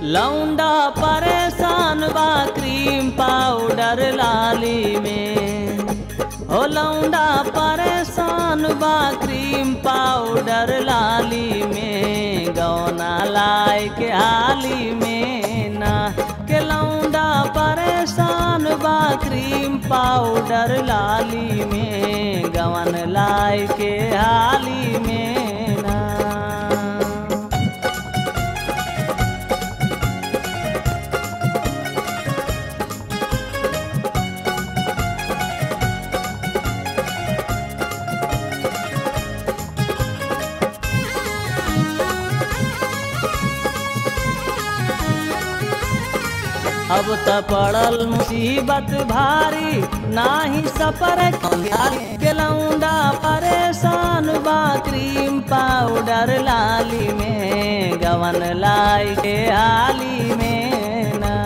लौंडा परेशान बा क्रीम पाउडर लाली में हो लौंडा परेशान बा क्रीम पाउडर लाली में गौना लाई के हाली में ना के लौंडा परेशान बा क्रीम पाउडर लाली में गवन लाई के हाली में ना अब त पड़ल मुसीबत भारी नाही सपर के लौंडा परेशान बा क्रीम पाउडर लाली में गवन लाई के हाली में ना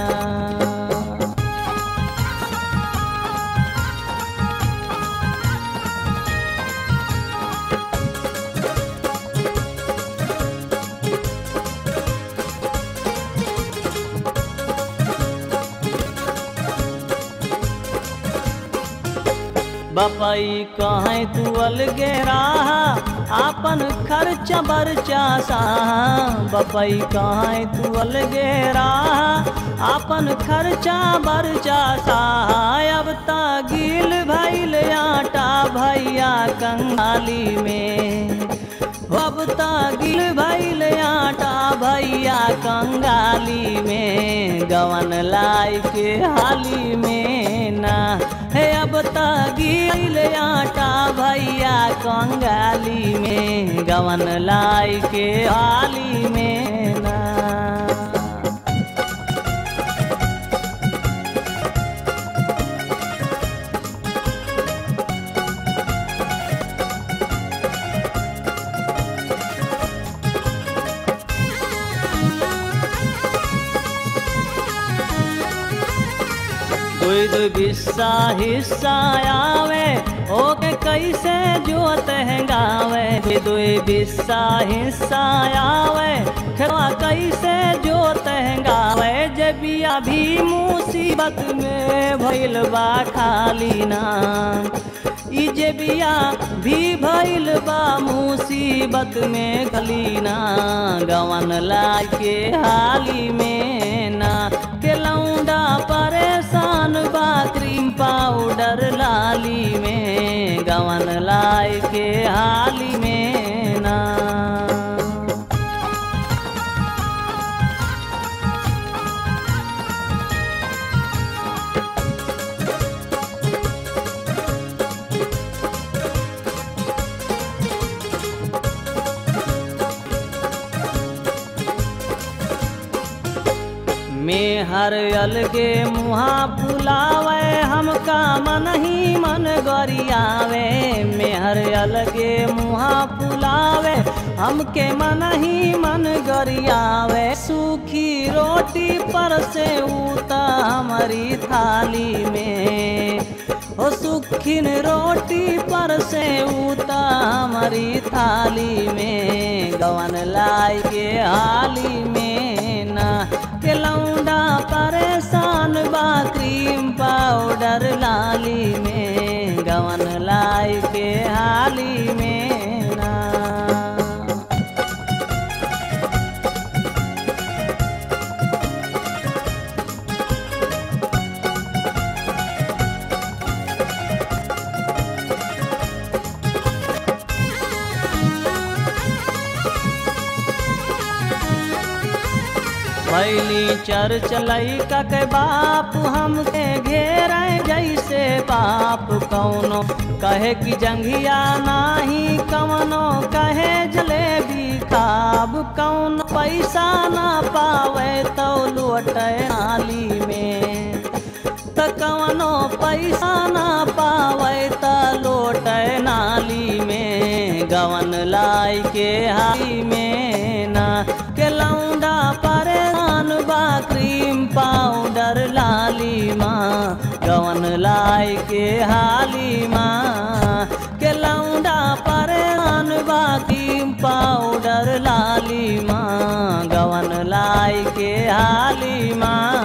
बपई कहें तू अलगे राहा आपन खर्च बरचा साहा बपई कहें तू अलगे राहा आपन खर्चा बरचा साहा अब ता गिल भैल आटा भैया कंगाली में अब ता गिल भैल आटा भैया कंगाली में गवन लाई के हाली में ना हे अब ता गिल आटा भैया कंगाली में गवन लाई के हाली में ना दूध बिस्सा हिस्सा आवे ओके कैसे जोत है गावे दूध बिस्सा हिस्सा आवे खेवा कैसे जोत है गावे जबिया भी मुसीबत में भइल बा खाली नाम ई जबिया भी भइल बा मुसीबत में गलीना गवन लाके हाली में ना के लौंडा परेशान बा क्रीम पाउडर लाली में गवन लाई के हाली में ना में हर अलगे मुहा फुलावे हमका मन ही मन गरियावे में हर अलगे मुहा फुलावे हमके मन ही मन गरियावे सूखी रोटी पर से उता हमारी थाली में हो सुखिन रोटी पर से उता हमारी थाली में गवन लाई के हाली में ना के लौंडा परेशान बा क्रीम पाउडर लाली में गवन लाई के हाली में ना भैली चर्च लैका के बाप हमके घेर जैसे बाप कौनो कहे कि जंघिया नाही कवनो कहे जलेबी खाब कौन पैसा ना पावे तो लुटे नाली में त कवनो पैसा ना पावे त लोटे नाली में गवन लाई के हाली में ना के लौंडा परेशान बा क्रीम पाउडर लाली माँ गवन लाई के हाली माँ के लौंडा परेशान बा क्रीम पाउडर लाली माँ गवन लाई जाई के हाली माँ